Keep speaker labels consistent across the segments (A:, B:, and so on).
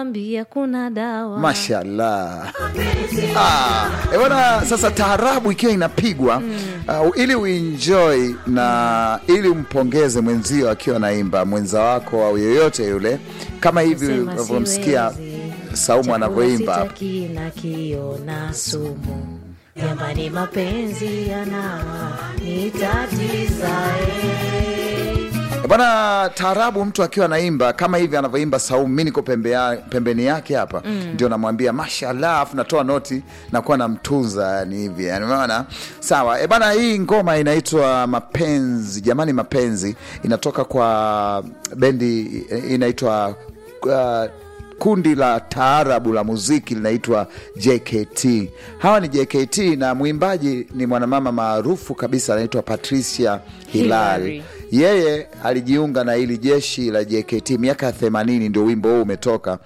A: wambia kuna dawa
B: mashallah ah, eh, bwana sasa taarabu ikiwa inapigwa uh, ili uenjoy na ili umpongeze mwenzio akiwa naimba mwenza wako au yoyote yule kama hivi
A: Sema
B: unavyomsikia
A: siwezi.
B: saumu
A: Chakula
B: anavyoimba hapa.
A: sitaki na kiona sumu jamani mapenzi yana nitatiza eh.
B: Eh, bwana taarabu mtu akiwa anaimba kama hivi anavyoimba saumu mi niko pembe ya, pembeni yake hapa ndio namwambia mashallah afu natoa noti nakuwa namtunza yani hivi yani umeona sawa e bana hii ngoma inaitwa mapenzi jamani mapenzi inatoka kwa bendi eh, inaitwa uh, kundi la taarabu la muziki linaitwa jkt hawa ni jkt na mwimbaji ni mwanamama maarufu kabisa anaitwa patricia hilal
A: Hilary.
B: yeye alijiunga na hili jeshi la JKT miaka ya 80 ndio wimbo huu umetoka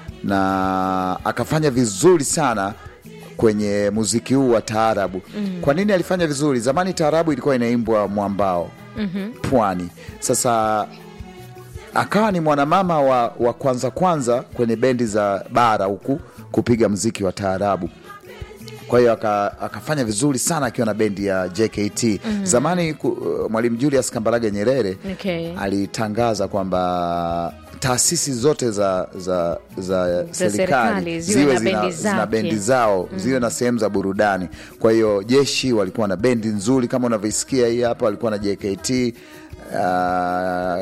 B: na akafanya vizuri sana kwenye muziki huu wa taarabu mm. kwa nini alifanya vizuri zamani taarabu ilikuwa inaimbwa mwambao mm-hmm. pwani sasa akawa ni mwanamama wa, wa kwanza kwanza kwenye bendi za bara huku kupiga mziki wa taarabu kwa hiyo aka, akafanya vizuri sana akiwa na bendi ya JKT mm-hmm. zamani ku, uh, mwalimu Julius Kambarage Nyerere
A: Okay.
B: alitangaza kwamba taasisi zote za za za serikali
A: serikali ziwe
B: ziwe
A: na
B: zina,
A: bendi
B: zina
A: zake.
B: bendi zao ziwe na sehemu za burudani. Kwa hiyo jeshi walikuwa na bendi nzuri kama unavyoisikia hii hapa, walikuwa na JKT uh,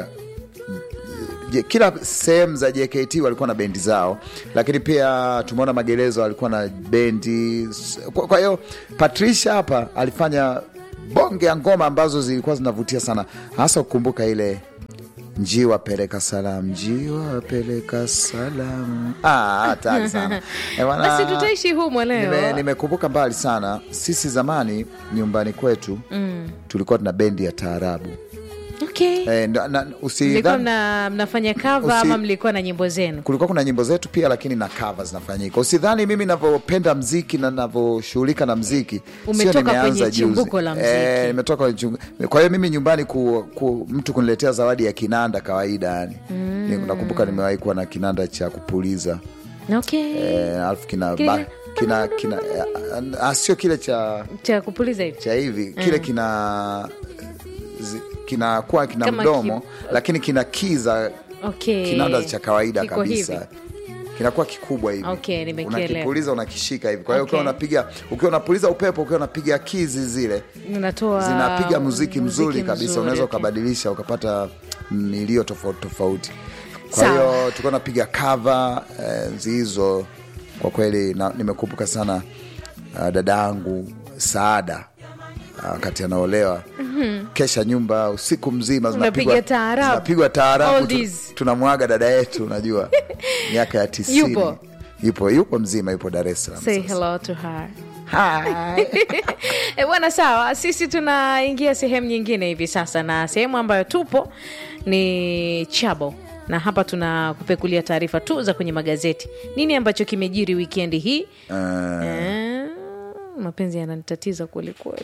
B: Je- kila sehemu za JKT walikuwa na bendi zao, lakini pia tumeona magereza walikuwa na bendi. Kwa kwa hiyo Patricia hapa alifanya bonge ya ngoma ambazo zilikuwa zinavutia sana, hasa kukumbuka ile njiwa peleka salam, njiwa peleka salam. Ah, hatari sana Eh, bwana,
A: basi tutaishi humo leo
B: nime- nimekumbuka mbali sana. Sisi zamani nyumbani kwetu tulikuwa tuna bendi ya taarabu
A: okay.
B: eh, na, na,
A: mlikuwa
B: usidhani-
A: mna, mnafanya kava
B: Usi-
A: ama mlikuwa na nyimbo zenu
B: kulikuwa kuna nyimbo zetu pia lakini na cover zinafanyika usidhani mimi navyopenda mziki na navyoshughulika na mziki sio
A: Umetoka
B: nimeanza
A: kwenye
B: juzi.
A: chimbuko la mziki.
B: Eh, nimetoka kwenye chimbuko. kwa hiyo mimi nyumbani ku, ku, mtu kuniletea zawadi ya kinanda kawaida yani mm. nakumbuka nimewahi kuwa na kinanda cha kupuliza
A: okay.
B: eh, alafu kina,
A: Kile-
B: ba, kina, kina eh, ah, sio kile cha
A: cha kupuliza hivi
B: cha hivi kile kina zi- kinakuwa kina
A: Kama
B: mdomo
A: ki-
B: lakini kina kiza
A: okay.
B: kinanda cha kawaida
A: Kiko
B: kabisa
A: hivi.
B: kinakuwa kikubwa hivi
A: Okay, nimekielewa.
B: unakipuliza unakishika hivi kwa hiyo
A: Okay.
B: ukiwa unapiga ukiwa unapuliza upepo ukiwa unapiga kizi zile
A: unatoa
B: zinapiga muziki mzuri kabisa
A: mzuri,
B: unaweza
A: okay.
B: ukabadilisha ukapata milio tofauti tofauti kwa
A: Sawa.
B: hiyo tulikuwa napiga kava enzi hizo kwa kweli na- nimekumbuka sana uh, dada yangu saada ah, wakati anaolewa kesha nyumba usiku mzima
A: Unapiga
B: zinapigwa
A: taarabu.
B: zinapigwa taarabu tu-
A: Oldies.
B: tunamwaga dada yetu unajua miaka ya tisini
A: Yupo?
B: yupo yupo mzima yupo dar es salaam
A: say
B: sasa.
A: hello to her
B: Hi.
A: E bwana, sawa, sisi tunaingia sehemu nyingine hivi sasa, na sehemu ambayo tupo ni Chabo, na hapa tunakupekulia taarifa tu za kwenye magazeti. Nini ambacho kimejiri wikendi hii?
B: Eh,
A: Eh, mapenzi yananitatiza kwelikweli.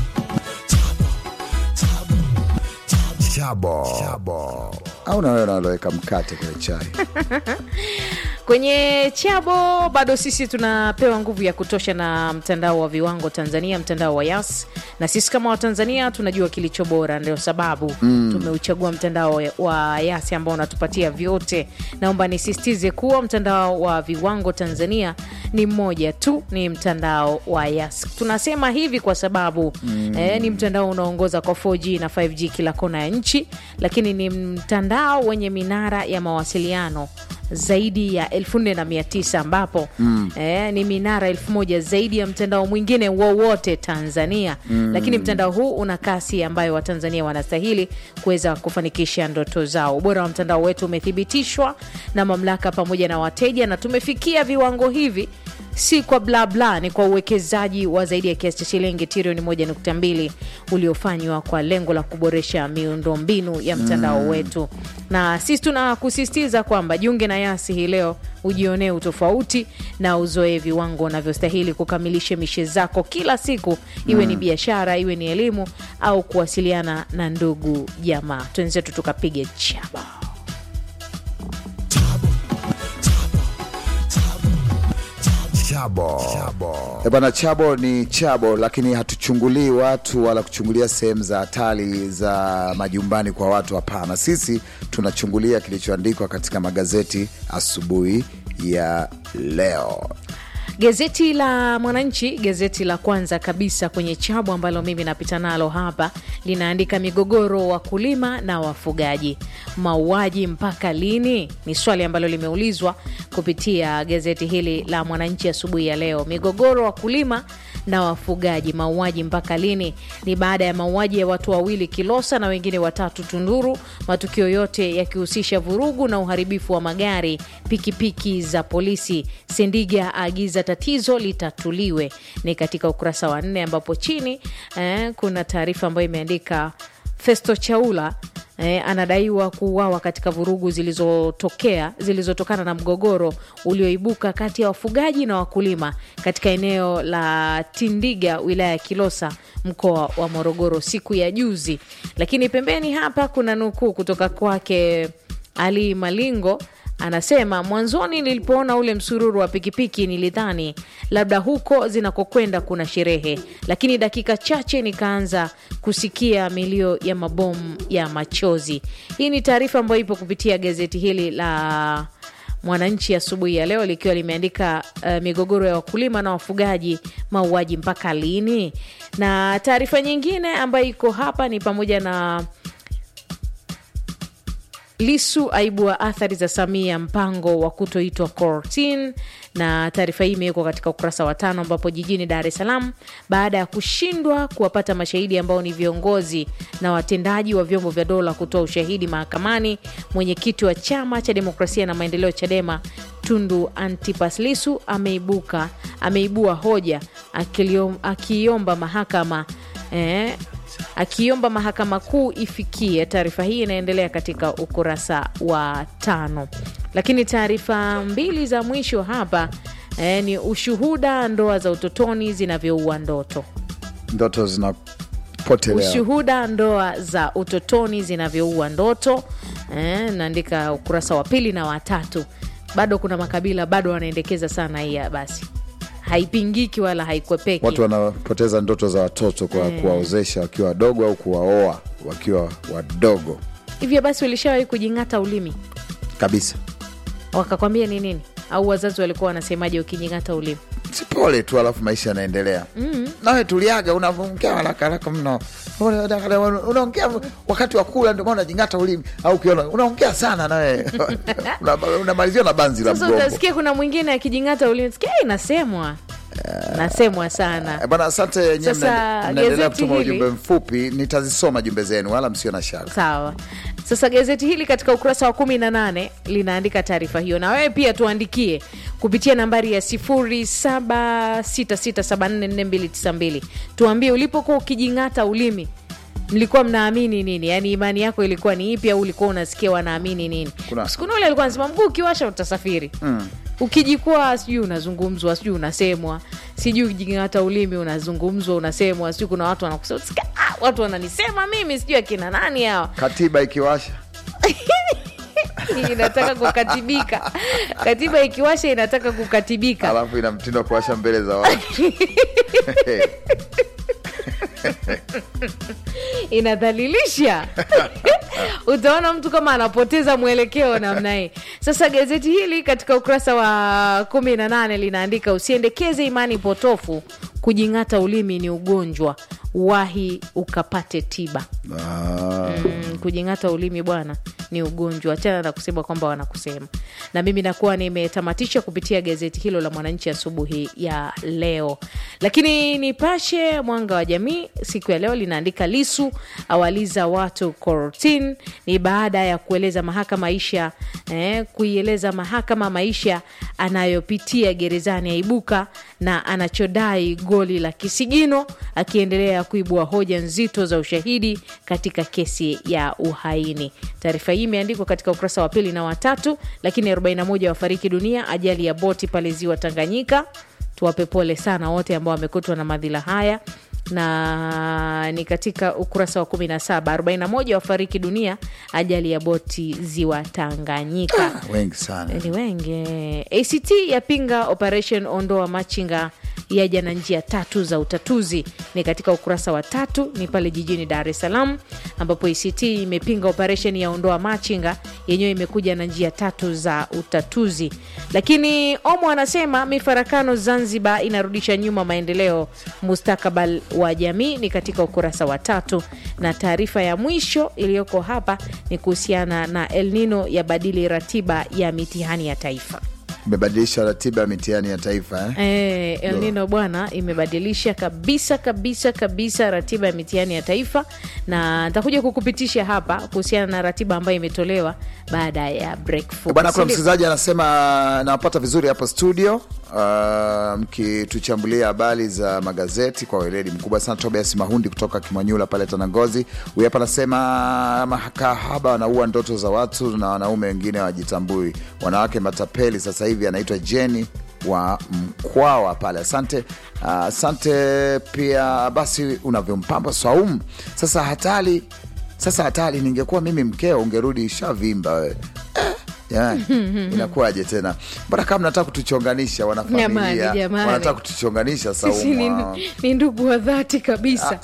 B: Chabo. au na wewe unaloweka mkate kwenye chai
A: Kwenye Chabo bado sisi tunapewa nguvu ya kutosha na mtandao wa viwango Tanzania, mtandao wa Yas, na sisi kama Watanzania tunajua kilicho bora, ndio sababu tumeuchagua mtandao wa Yas ambao unatupatia vyote. Naomba nisisitize kuwa mtandao wa viwango Tanzania ni mmoja tu, ni mtandao wa Yas. Tunasema hivi kwa sababu eh, ni mtandao unaoongoza kwa 4G na 5G kila kona ya nchi, lakini ni mtandao wenye minara ya mawasiliano zaidi ya 4900 ambapo eh, ni minara elfu moja zaidi ya mtandao mwingine wowote Tanzania. Lakini mtandao huu una kasi ambayo Watanzania wanastahili kuweza kufanikisha ndoto zao. Ubora wa mtandao wetu umethibitishwa na mamlaka pamoja na wateja, na tumefikia viwango hivi si kwa bla bla, ni kwa uwekezaji wa zaidi ya kiasi cha shilingi trilioni 1.2 uliofanywa kwa lengo la kuboresha miundombinu ya mtandao wetu, na sisi tunakusisitiza kwamba jiunge na Yasi hii leo ujionee utofauti na uzoe viwango unavyostahili kukamilisha mishe zako kila siku, iwe ni biashara, iwe ni elimu au kuwasiliana na ndugu jamaa. Twenzetu tukapige chaba.
C: Chabo. Chabo.
B: Eh, Bwana, chabo ni chabo, lakini hatuchungulii watu wala kuchungulia sehemu za hatari za majumbani kwa watu. Hapana, sisi tunachungulia kilichoandikwa katika magazeti asubuhi ya leo.
A: Gazeti la Mwananchi, gazeti la kwanza kabisa kwenye chabu ambalo mimi napita nalo hapa, linaandika migogoro wakulima na wafugaji, mauaji mpaka lini? Ni swali ambalo limeulizwa kupitia gazeti hili la Mwananchi asubuhi ya leo. Migogoro wakulima na wafugaji, mauaji mpaka lini? Ni baada ya mauaji ya watu wawili Kilosa na wengine watatu Tunduru, matukio yote yakihusisha vurugu na uharibifu wa magari, pikipiki za polisi. Sendiga aagiza tatizo litatuliwe, ni katika ukurasa wa nne, ambapo chini eh, kuna taarifa ambayo imeandika Festo Chaula eh, anadaiwa kuuawa katika vurugu zilizotokea zilizotokana na mgogoro ulioibuka kati ya wafugaji na wakulima katika eneo la Tindiga wilaya ya Kilosa mkoa wa Morogoro siku ya juzi. Lakini pembeni hapa kuna nukuu kutoka kwake Ali Malingo anasema mwanzoni nilipoona ule msururu wa pikipiki nilidhani labda huko zinakokwenda kuna sherehe, lakini dakika chache nikaanza kusikia milio ya mabomu ya machozi. Hii ni taarifa ambayo ipo kupitia gazeti hili la Mwananchi asubuhi ya, ya leo likiwa limeandika uh, migogoro ya wakulima na wafugaji, mauaji mpaka lini? Na taarifa nyingine ambayo iko hapa ni pamoja na Lisu aibua athari za Samia mpango wa kutoitwa kortin, na taarifa hii imewekwa katika ukurasa wa tano, ambapo jijini Dar es Salaam baada ya kushindwa kuwapata mashahidi ambao ni viongozi na watendaji wa vyombo vya dola kutoa ushahidi mahakamani, mwenyekiti wa chama cha demokrasia na maendeleo Chadema Tundu Antipas Lisu ameibuka ameibua hoja akiomba mahakama eh, akiomba mahakama kuu ifikie. Taarifa hii inaendelea katika ukurasa wa tano, lakini taarifa mbili za mwisho hapa eh, ni ushuhuda ndoa za utotoni zinavyoua ndoto.
B: Ndoto zinapotelea.
A: Ushuhuda ndoa za utotoni zinavyoua ndoto eh, naandika ukurasa wa pili na watatu. Bado kuna makabila bado wanaendekeza sana hii, basi haipingiki wala haikwepeki.
B: Watu wanapoteza ndoto za watoto kwa
A: Eh.
B: kuwaozesha wakiwa wadogo au kuwaoa wakiwa wadogo
A: Hivyo basi, ulishawahi kujing'ata ulimi
B: kabisa.
A: wakakwambia ni nini? Au wazazi walikuwa wanasemaje ukijing'ata ulimi?
B: Si pole tu, alafu maisha yanaendelea. Nawe tuliaga, unaongea haraka haraka mno, unaongea wakati wa kula, ndio maana unajing'ata ulimi, au ukiona unaongea sana nawe una- unamalizia na banzi la
A: Sasa
B: mgongo.
A: utasikia kuna mwingine akijing'ata ulimi, sikia "Eh, inasemwa nasemwa sana.
B: Eh, Bwana, asante nyewe,
A: Sasa,
B: mna- mnaendelea
A: gazeti
B: kutuma
A: hili-
B: ujumbe mfupi, nitazisoma jumbe zenu, wala msio na shaka.
A: Sawa. Sasa gazeti hili katika ukurasa wa kumi na nane linaandika taarifa hiyo, na wewe pia tuandikie kupitia nambari ya 0766744292 tuambie ulipokuwa ukijing'ata ulimi mlikuwa mnaamini nini? Yaani imani yako ilikuwa ni ipi, au ulikuwa unasikia wanaamini nini?
B: Kuna-
A: Siku ule alikuwa anasema mguu ukiwasha utasafiri mm. Ukijikwaa sijui unazungumzwa, sijui unasemwa, sijui ukijing'ata ulimi unazungumzwa, unasemwa, sijui kuna watu wanakusema "Sika- ah, watu wananisema mimi, sijui akina nani hawa
B: Katiba ikiwasha
A: inataka kukatibika. Katiba ikiwasha inataka kukatibika.
B: alafu ina mtindo wa kuwasha mbele za watu
A: inadhalilisha utaona mtu kama anapoteza mwelekeo namna hii sasa gazeti hili katika ukurasa wa kumi na nane linaandika usiendekeze imani potofu kujing'ata ulimi ni ugonjwa wahi ukapate tiba
B: Ah,
A: mm, kujing'ata ulimi bwana ni ugonjwa achana na kusema kwamba wanakusema na mimi nakuwa nimetamatisha kupitia gazeti hilo la mwananchi asubuhi ya leo lakini nipashe mwanga wa jamii siku ya leo linaandika lisu awaliza watu kortin ni baada ya kueleza mahakama maisha eh, kuieleza mahakama maisha anayopitia gerezani aibuka na anachodai goli la kisigino akiendelea kuibua hoja nzito za ushahidi katika kesi ya uhaini. Taarifa hii imeandikwa katika ukurasa wa pili na watatu. Lakini 41 wafariki dunia ajali ya boti pale ziwa Tanganyika. Tuwape pole sana wote ambao wamekutwa na madhila haya. na ni katika ukurasa wa 17 41 wafariki dunia ajali ya boti ziwa Tanganyika
B: wengi sana
A: ni wengi. ACT yapinga operation ondoa machinga yaja na njia tatu za utatuzi, ni katika ukurasa wa tatu, ni pale jijini Dar es Salaam ambapo ACT imepinga operation ya ondoa machinga, yenyewe imekuja na njia tatu za utatuzi. Lakini Omo anasema mifarakano Zanzibar inarudisha nyuma maendeleo mustakabal wa jamii, ni katika ukurasa wa tatu, na taarifa ya mwisho iliyoko hapa ni kuhusiana na El Nino ya badili ratiba ya mitihani ya taifa.
B: imebadilisha ratiba ya mitihani ya taifa eh?
A: Eh, El Nino bwana imebadilisha kabisa kabisa kabisa ratiba ya mitihani ya taifa, na nitakuja kukupitisha hapa kuhusiana na ratiba ambayo imetolewa baada ya break fupi.
B: Bwana, kuna
A: Si ndio?
B: msikilizaji anasema nawapata vizuri hapo studio, uh, mkituchambulia habari za magazeti kwa weledi mkubwa sana. Tobias Mahundi kutoka Kimwanyula pale Tanangozi, huyu hapa anasema makahaba wanaua ndoto za watu na wanaume wengine wajitambui, wanawake matapeli. Sasa hivi anaitwa Jeni wa Mkwawa pale. Asante uh, asante pia. Basi unavyompamba Swaumu sasa hatari sasa hatari, ningekuwa mimi mkeo ungerudi shavimba wewe Jamani, inakuwaje tena? Mbona kama mnataka kutuchonganisha wanafamilia,
A: Jamani, jamani.
B: wanataka kutuchonganisha
A: Sisi ni,
B: Saumu.
A: ni ndugu wa dhati kabisa.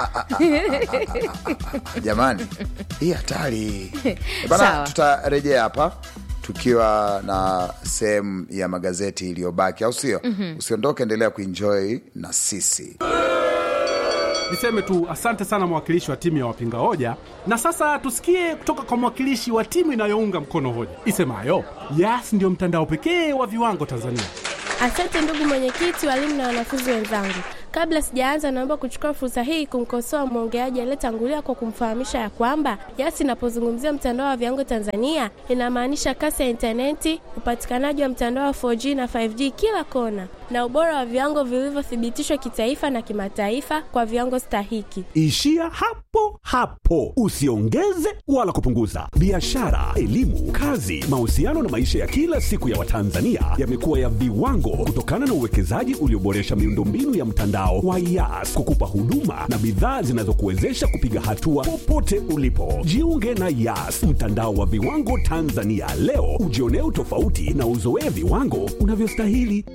B: Jamani, hii hatari
A: Sawa.
B: bana. Tutarejea hapa tukiwa na sehemu ya magazeti iliyobaki, au sio? Usiondoke, endelea kuenjoy na sisi.
C: Niseme tu asante sana mwakilishi wa timu ya wapinga hoja, na sasa tusikie kutoka kwa mwakilishi wa timu inayounga mkono hoja isemayo Yas ndio mtandao pekee wa viwango Tanzania.
D: Asante ndugu mwenyekiti, walimu na wanafunzi wenzangu. Kabla sijaanza, naomba kuchukua fursa hii kumkosoa mwongeaji aliyetangulia kwa kumfahamisha ya kwamba Yas inapozungumzia mtandao wa viwango Tanzania inamaanisha kasi ya intaneti, upatikanaji wa mtandao wa 4G na 5G kila kona, na ubora wa viwango vilivyothibitishwa kitaifa na kimataifa kwa viwango stahiki.
E: Ishia hapo hapo, usiongeze wala kupunguza. Biashara, elimu, kazi, mahusiano na maisha ya kila siku ya Watanzania yamekuwa ya viwango kutokana na uwekezaji ulioboresha miundombinu ya mtandao wa Yas kukupa huduma na bidhaa zinazokuwezesha kupiga hatua popote ulipo. Jiunge na Yas, mtandao wa viwango Tanzania leo, ujionee utofauti na uzoee viwango unavyostahili.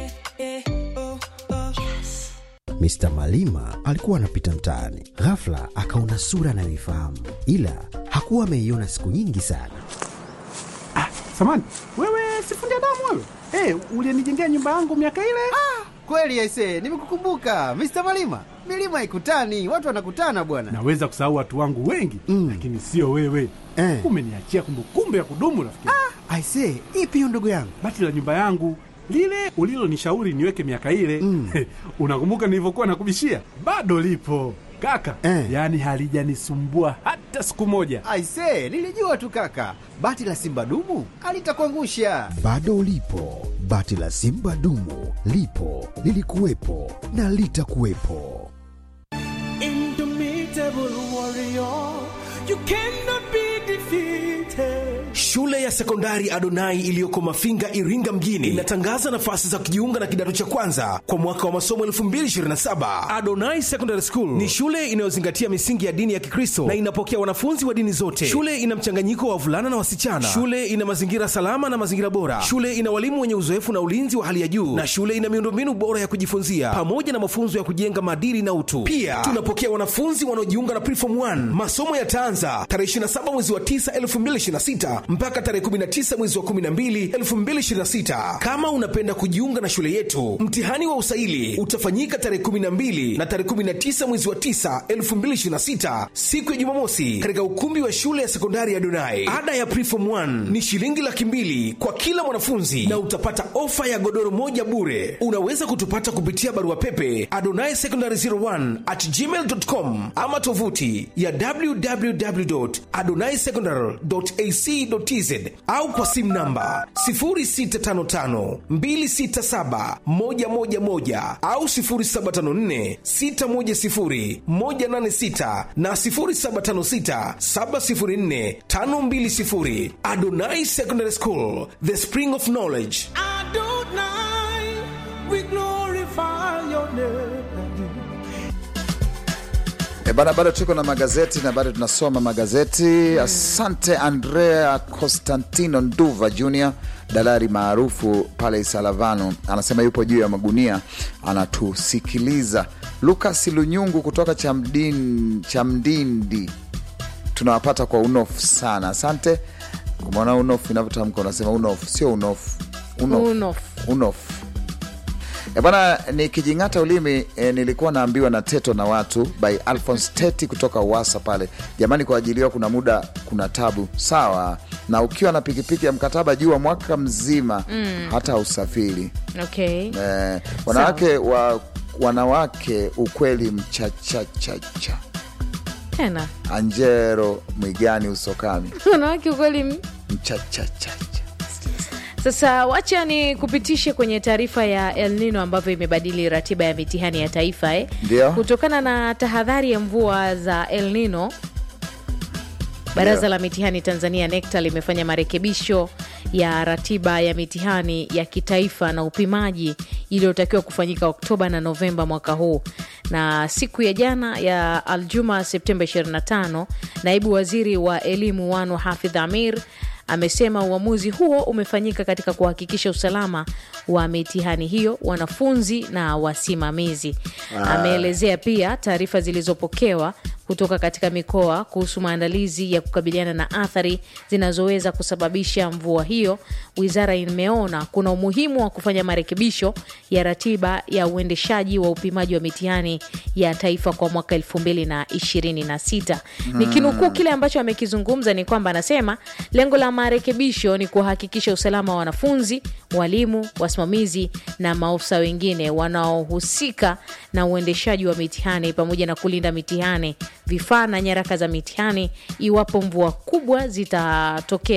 F: Mr. Malima alikuwa anapita mtaani, ghafla akaona sura anayoifahamu, ila hakuwa ameiona siku nyingi sana.
C: Samani wewe, sifundi damu wewe, hey, ulienijengea nyumba yangu miaka ile.
G: Kweli aise, nimekukumbuka Mr. Malima. Milima haikutani, watu wanakutana bwana.
C: Naweza kusahau watu wangu wengi
G: Mm.
C: lakini sio wewe
G: Eh.
C: umeniachia kumbukumbu ya kudumu rafiki.
G: Aise, ipi hiyo ndugu yangu?
C: Bati la nyumba yangu lile ulilonishauri niweke miaka ile
G: Mm.
C: unakumbuka nilivyokuwa nakubishia? Bado lipo kaka
G: Eh.
C: yaani halijanisumbua hata siku moja.
G: Aise, nilijua tu kaka, bati la simba dumu alitakuangusha.
F: Bado lipo bati la Simba dumu, lipo lilikuwepo na litakuwepo.
H: Shule ya sekondari Adonai iliyoko Mafinga, Iringa mjini inatangaza nafasi za kujiunga na kidato cha kwanza kwa mwaka wa masomo 2027. Adonai Secondary School ni shule inayozingatia misingi ya dini ya Kikristo na inapokea wanafunzi wa dini zote. Shule ina mchanganyiko wa wavulana na wasichana. Shule ina mazingira salama na mazingira bora. Shule ina walimu wenye uzoefu na ulinzi wa hali ya juu, na shule ina miundombinu bora ya kujifunzia pamoja na mafunzo ya kujenga maadili na utu. Pia tunapokea wanafunzi wanaojiunga na Preform 1. Masomo yataanza tarehe 27 mwezi wa 9 2026 mpaka tarehe 19 mwezi wa 12 2026. Kama unapenda kujiunga na shule yetu, mtihani wa usaili utafanyika tarehe 12 na tarehe 19 mwezi wa 9 2026, siku ya Jumamosi, katika ukumbi wa shule ya sekondari ya Donai. Ada ya Preform 1 ni shilingi laki mbili kwa kila mwanafunzi na utapata ofa ya godoro moja bure. Unaweza kutupata kupitia barua pepe adonai secondary 01 at gmail.com ama tovuti ya www.adonaisecondary.ac.tz au kwa simu namba 0655267111 au 0754610186 na 0756704520. Adonai Secondary School, the spring of knowledge.
B: E bana, bado tuko na magazeti na bado tunasoma magazeti. Asante Andrea Constantino Nduva Jr, dalari maarufu pale Isalavano, anasema yupo juu ya magunia anatusikiliza. Lukas Lunyungu kutoka Chamdin, Chamdindi, tunawapata kwa unofu sana. Asante. Umeona unofu inavyotamka, unasema unofu, sio unofu, unofu,
A: Unofu.
B: unofu. E bwana, nikijing'ata ulimi e, nilikuwa naambiwa na Teto na watu by Alphonse Teti kutoka Uwasa pale. Jamani, kuajiliwa kuna muda kuna tabu sawa, na ukiwa na pikipiki ya mkataba jua mwaka mzima hata usafiri
A: okay.
B: e, wanawake wa, wanawake ukweli mchachachacha.
A: tena
B: Anjero Mwigani Usokami
A: wanawake ukweli m-
B: mchachachacha.
A: Sasa wacha ni kupitishe kwenye taarifa ya El Nino ambavyo imebadili ratiba ya mitihani ya taifa eh.
B: Ndio.
A: Kutokana na tahadhari ya mvua za El Nino, Baraza
B: Ndio.
A: la Mitihani Tanzania NECTA limefanya marekebisho ya ratiba ya mitihani ya kitaifa na upimaji iliyotakiwa kufanyika Oktoba na Novemba mwaka huu. Na siku ya jana ya Aljuma Septemba 25, naibu waziri wa elimu Wanu Hafidh Amir amesema uamuzi huo umefanyika katika kuhakikisha usalama wa mitihani hiyo, wanafunzi na wasimamizi. Ameelezea pia taarifa zilizopokewa kutoka katika mikoa kuhusu maandalizi ya kukabiliana na athari zinazoweza kusababisha mvua hiyo. Wizara imeona kuna umuhimu wa kufanya marekebisho ya ratiba ya uendeshaji wa upimaji wa mitihani ya taifa kwa mwaka 2026. Nikinukuu kile ambacho amekizungumza ni kwamba anasema lengo la marekebisho ni kuhakikisha usalama wa wanafunzi, walimu, wasimamizi na maofisa wengine wanaohusika na uendeshaji wa mitihani pamoja na kulinda mitihani, vifaa na nyaraka za mitihani iwapo mvua kubwa zitatokea